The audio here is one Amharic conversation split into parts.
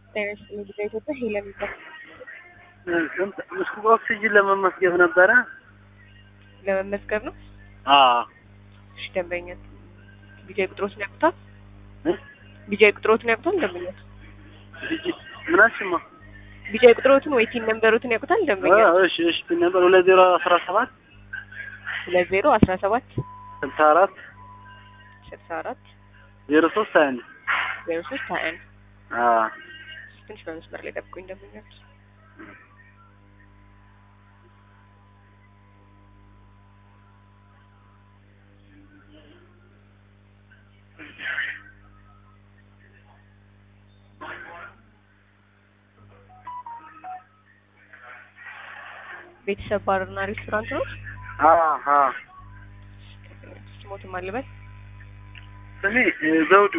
ጤና ይስጥልኝ ጊዜ ኢትዮጵያ ሄለን ይባላል። ምስኩ ኦክሲጅን ለመመስገብ ነበረ። ለመመዝገብ ነው። አዎ እሺ ደንበኛ ቢጃይ ቁጥሮትን ያውቁታል? እ? ቢጃይ ቁጥሮትን ያውቁታል? ደንበኛ ልጅ ምናሽማ ቢጃይ ቁጥሮትን ወይ ቲን ነምበሮትን ያውቁታል? ደንበኛ እሺ እሺ ፒን ነበር ሁለት ዜሮ አስራ ሰባት ሁለት ዜሮ አስራ ሰባት ስልሳ አራት ስልሳ አራት ዜሮ ሶስት ሀያ አንድ ዜሮ ሶስት ሀያ አንድ አዎ ትንሽ በመስመር ላይ ጠብቁኝ ደንበኞች። ቤተሰብ ባርና ሬስቶራንት ነው። አዎ አዎ ስሞትም አልበል ስሜ እ, ዘውዱ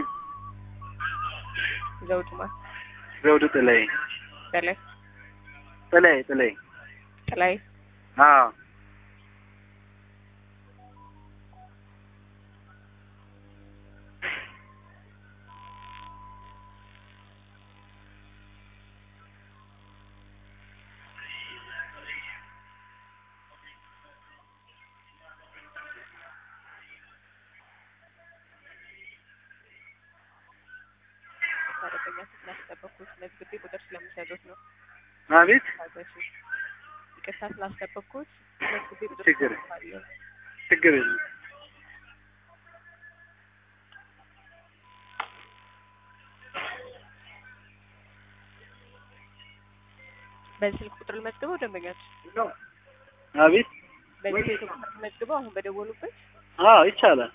ዘውድማ ዘውዱ ጥላይ በላይ ጥላይ ጥላይ ጥላይ አዎ ታረቀኛ ስላስጠበቅኩት መዝግቤ ቁጥር ስለምሰጡት ነው። አቤት ታገሱ። ይቅርታ ስላስጠበቅኩት መዝግቤ ቁጥር ችግር ስለምሰጣለሁ። ችግር የለም በዚህ ስልክ ቁጥር ልመዝግበው ደንበኛችን አቤት በዚህ ስልክ ቁጥር ልመዝግበው አሁን በደወሉበት አዎ ይቻላል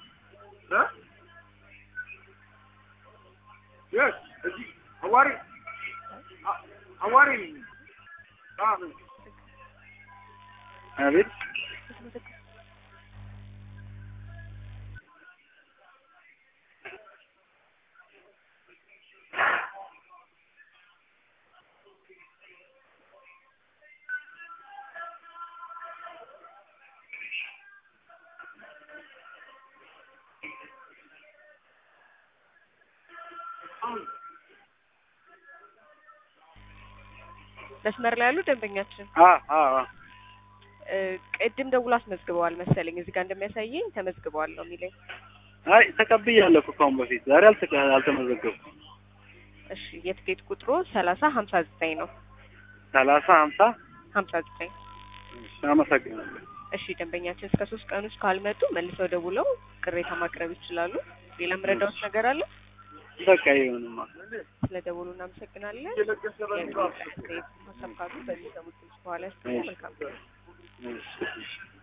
አቤት መስመር ላይ ያሉ ደንበኛችን አዎ አዎ እ፣ ቅድም ደውሎ አስመዝግበዋል መሰለኝ እዚህ ጋር እንደሚያሳየኝ ተመዝግበዋል ነው የሚለኝ። አይ ተቀብያለሁ እኮ ከአሁን በፊት ዛሬ አልተቀ አልተመዘገብኩም እሺ የትኬት ቁጥሩ ሰላሳ ሀምሳ ዘጠኝ ነው። ሰላሳ ሀምሳ ሀምሳ ዘጠኝ አመሰግናለሁ እሺ ደንበኛችን እስከ ሶስት ቀን ውስጥ ካልመጡ መልሰው ደውለው ቅሬታ ማቅረብ ይችላሉ። ሌላ ምረዳዎች ነገር አለ? በቃ ይሁንማ ስለ ደውሉ እናመሰግናለን። ሀሳብ ካሉ በሚሰሙት ድምጽ በኋላ ያስቀምጡ። መልካም እሺ እሺ